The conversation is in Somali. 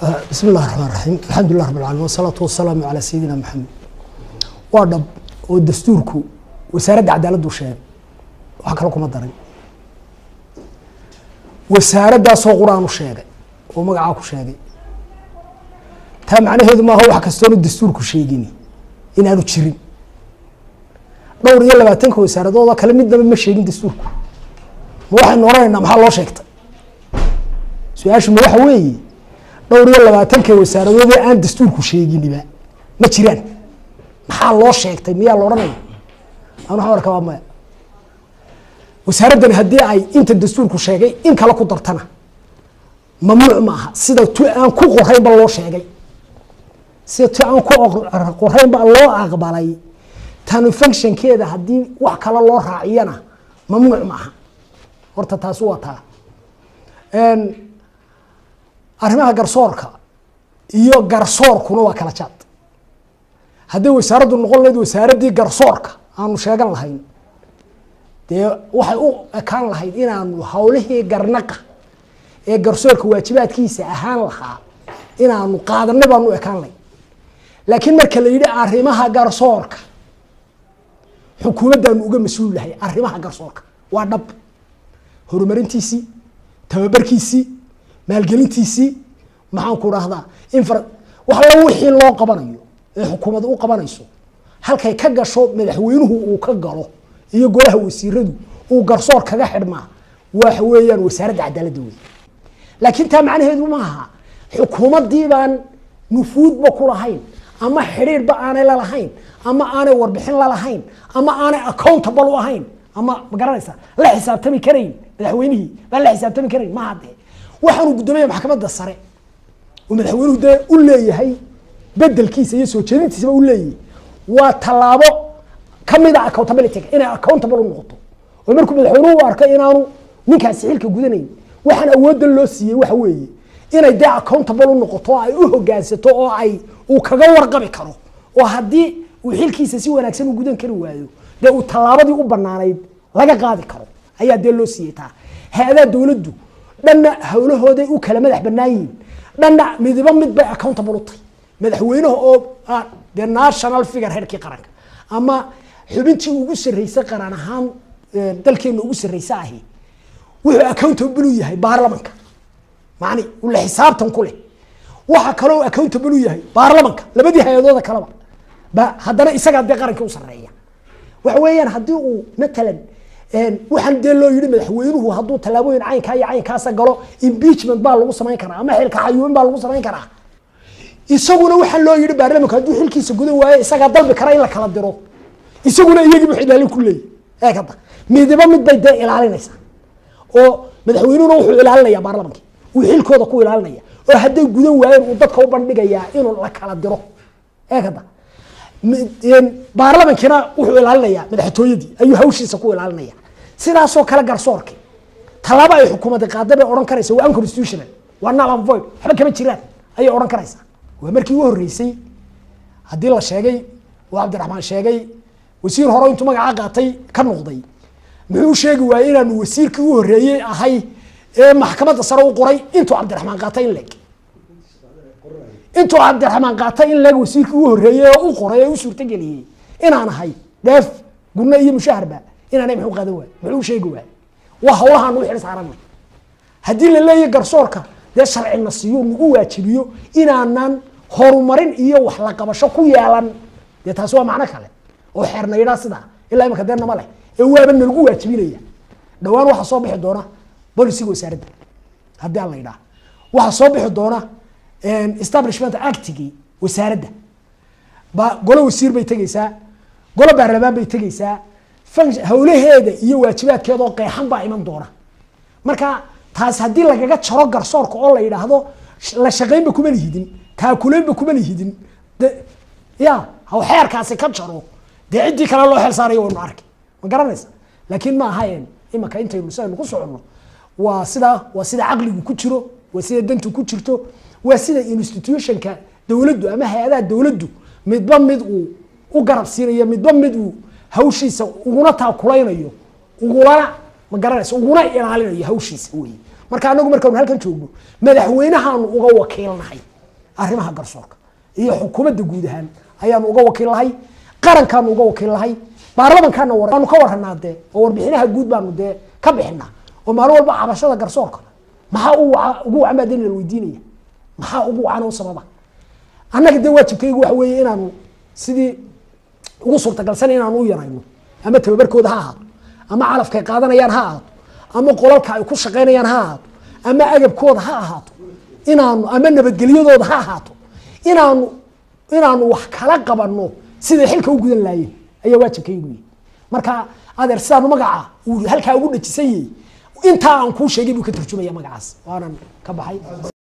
bismi illahi raxmaan raxiim alxamdulilah rab alcalamin wasalaatu wasalaamu calaa sayidina maxamed waa dhab oo dastuurku wasaaradda cadaaladdu sheegay wax kale kuma daray wasaaraddaasoo qur-aan u sheegay oo magacaa ku sheegay taa macnaheedu maaha wax kastoonu dastuurku sheegini inaanu jirin dhowr iyo labaatanka wasaaradoodoo kale midnaba ma sheegin dastuurku ma waxaynu oranaynaa maxaa loo sheegtay su-aashu ma waxa weeye dhowr iyo labaatanka wasaaradoodee aan dastuurku sheeginiba ma jiraan maxaa loo sheegtay miyaa la odhanaya an waxaan arkaa waa maya wasaaraddani haddii ay inta dastuurku sheegay in kale ku dartana mamnuuc ma aha sida tu aan ku qoraynba loo sheegay sida tu aan ku qoraynba loo aqbalay tanu functionkeeda haddii wax kale loo raaciyana mamnuuc ma aha horta taasi waa taa arrimaha garsoorka iyo garsoorkuna waa kala jaad hadday wasaaraddu noqon lahayd wasaaraddii garsoorka aanu sheegan lahayn dee waxay u ekaan lahayd inaanu hawlihii garnaqa ee garsoorka waajibaadkiisa ahaan lahaa inaanu qaadanay baanu u ekaan lahayn laakiin marka la yidhi arrimaha garsoorka xukuumaddaanu uga mas-uul lahay arrimaha garsoorka waa dhab horumarintiisii tababarkiisii maalgelintiisii maxaan ku dhahdaa infra wax alla wixii loo qabanayo ee xukuumadda u qabanayso halkay ka gasho madaxweynuhu uu ka galo iyo golaha wasiiradu uu garsoor kaga xidhmaa waxa weeyaan wasaaradda cadaaladda wey laakiin taa macnaheedu maaha xukuumaddii baan nufuudba ku lahayn ama xidhiirba aanay lalahayn ama aanay warbixin lalahayn ama aanay accountable u ahayn ama ma garanaysa la xisaabtami karayn madaxweynihii baan la xisaabtami karayn maha dee waxaanu guddoomiya maxkamadda sare oo madaxweynuhu dee u leeyahay bedelkiisa iyo soo jeedintiisaba u leeyahay waa tallaabo kamid a accountabilityga inay accountable u noqoto oo markuu madaxweynuhu u arko inaanu ninkaasi xilka gudanayn waxaan awoodda loo siiyey waxa weeye inay dee accountable u noqoto oo ay u hogaansato oo ay uu kaga warqabi karo oo haddii uu xilkiisa si wanaagsan u gudan kari waayo dee uu tallaabadii u banaanayd laga qaadi karo ayaa dee loo siiyey taa hay-adaha dowladdu dhanna hawlahooday u kala madax banaan yihiin dhanna midiba mid bay accountable u tahay madaxweynaha oo dee national figure heerkii qaranka ama xubintii ugu sarreysay qaran ahaan dalkeena ugu sarreysa ahi wuxuu accountable u yahay baarlamanka macni ula xisaabtan ku leh waxa kaloo accountable u yahay baarlamanka labadii hay-adooda kaleba ba haddana isagaa dee qarankii u sarreeya waxa weeyaan haddii uu matalan waxaan dee loo yihi madaxweynuhu hadduu tallaabooyin caynkaa iyo caynkaasa galo impeachment baa lagu samayn karaa ama xilka xayuubin baa lagu samayn karaa isaguna waxaa loo yihi baarlamanku hadduu xilkiisa gudan waayo isagaa dalbi kara in la kala diro isaguna iyagiibu ilaalin ku leeyahy eeg hadda midiba mid bay dee ilaalinaysaa oo madaxweynuhuna wuxuu ilaalinaya baarlamankii uu xilkooda ku ilaalinaya oo hadday gudan waayeen uu dadka u bandhigayaa inuu la kala diro eeg hadda baarlamankiina wuxuu ilaalinayaa madaxtooyadii ayuu hawshiisa ku ilaalinaya sidaasoo kale garsoorki tallaabo ay xukuumadda qaada bay odhan karaysa waa unconstitutional waa null and void waxba kama jiraan ayay odhan karaysaa waa markii ugu horreysay haddii la sheegay oo cabdiraxmaan sheegay wasiir hore intuu magacaa qaatay ka noqday muxuu sheegi waayey inaanu wasiirkii u horreeyey ahay ee maxkamadda sare u qoray intuu cabdiraxmaan qaatay in leeg intuu cabdiraxmaan qaatay in leeg wasiirkii u horreeyey oo u qoray ee u suurtageliyey inaan ahay dheef gurno iyo mushaharba inaanay muxuu qaadan waay muxuu sheegi waay waa hawlahaan u xil saaranay haddii la leeyahy garsoorka dee sharcina siiyo nagu waajibiyo inaanan horumarin iyo wax la qabasho ku yeelan dee taasi waa macno kale oo xeernaydaa sidaa ilaa imaka dee nama leh ee waaba nalagu waajibinaya dhowaan waxaa soo bixi doona bolisiga wasaaradda haddii aan la yidhaha waxaa soo bixi doona establishment actigii wasaaradda ba golo wasiir bay tegeysaa golo baarlamaan bay tegeysaa hawlaheeda iyo waajibaadkeeda oo qeexan baa iman doona marka taas haddii lagaga jaro garsoorka oo la yidhaahdo la shaqaynba kuma lihidin taakuleynba kuma lihidin ya haw xeerkaasi ka jaro dee ciddii kale loo xel saarayo waynu arki ma garanaysa laakiin ma ahayn imaka intaynu sidaynu ku soconno waa sida waa sida caqligu ku jiro waa sida dantu ku jirto waa sida institutionka dowladdu ama hay-adaha dowladdu midba mid uu u garab siinayo midba mid uu hawshiisa uguna taakulaynayo ugulana ma garanaysa uguna ilaalinayo hawshiisa wey marka anagu markaanu halkan joogno madaxweynahaanu uga wakiilnahay arrimaha garsoorka iyo xukuumadda guud ahaan ayaanu uga wakiil lahay qarankaanu uga wakiil lahay baarlamankaana waanu ka waranaa dee oo warbixinaha guud baanu dee ka bixinaa oo maalin walba cabashada garsoorka maxaa u waca ugu wacan baa dee la weydiinaya maxaa ugu wacan oo sababa annaga dee waajibkaygu waxa weeye inaanu sidii ugu suurtagalsan inaanu u yarayno ama tababarkooda ha ahaato ama calafkay qaadanayaan ha ahaato ama qolalka ay ku shaqaynayaan ha ahaato ama agabkooda ha ahaato inaanu ama nabadgelyadooda ha ahaato inaanu inaanu wax kala qabanno siday xilka u gudan laayeen ayaa waajibkaygu yihi marka adeer sidaanu magaca uu halkaa ugu dhajisan yahay intaa aan kuu sheegay buu ka turjumaya magacaas waanan ka baxay